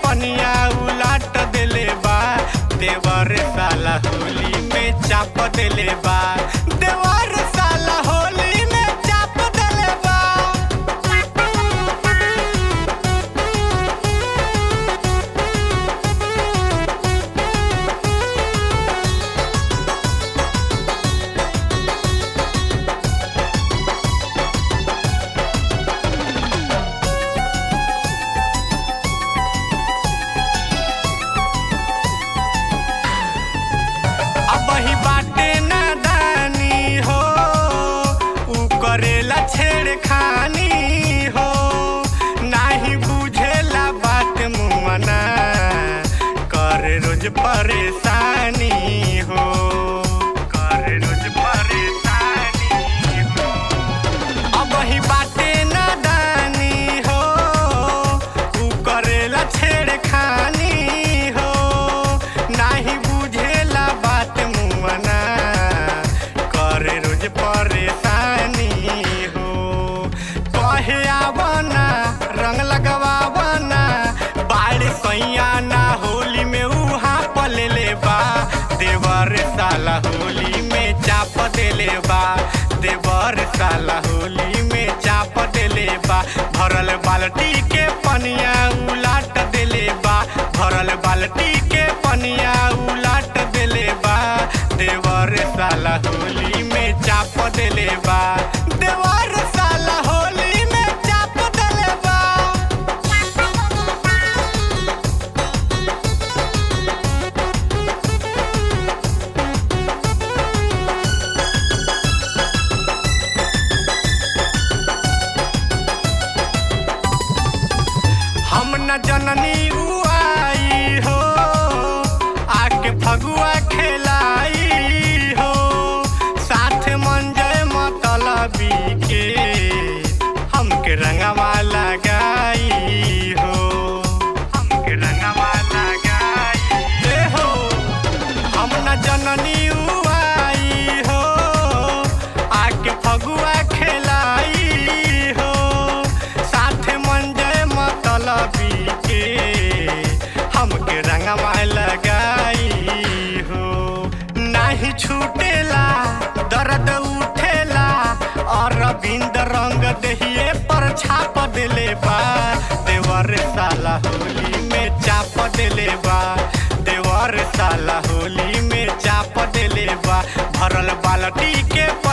पनिया उलाट देले बा देवर साला होली में चाप देले बा देवर साला होली में चाप देले बा अब ही बाटे नादानी हो ऊ करेला छेड़खानी हो नाही बुझेला बात मुमना करे रोज परेशानी हो करे रोज परेशानी हो अब ही बाटे नादानी हो ऊ करेला छेड़खानी हो नाही बुझेला बात मुमना करे रोज परेशानी हो कहे आवना रंग लगवावना बाड़ सैया ना होली में उहाँ पलेले बा देवर साला होली में चाप देले बा देवर साला होली में चाप देले बा भरल बाल्टी के पनिया उलाट देले बा भरल बाल्टी के पनिया उलाट देले बा देवर साला होली में चाप देले बा देवर साला होली में चाप देले बा हम न जननी उआई हो आके फगुआ खेलाई हो साथ मंजय मतलबी के हमके रंगवा लगाई हो हमके रंगवा लगाई ए हो हम न जननी उआई हो आके फगुआ खेलाई हो साथ मंजय मतलबी के हमके रंगवा लगाई हो नाही छूटेला दर्द उठेला और रविंद रंग दहिए पर छाप देले बा देवर साला होली में चाप देले बा देवर साला होली में चाप देले बा भरल बाल्टी के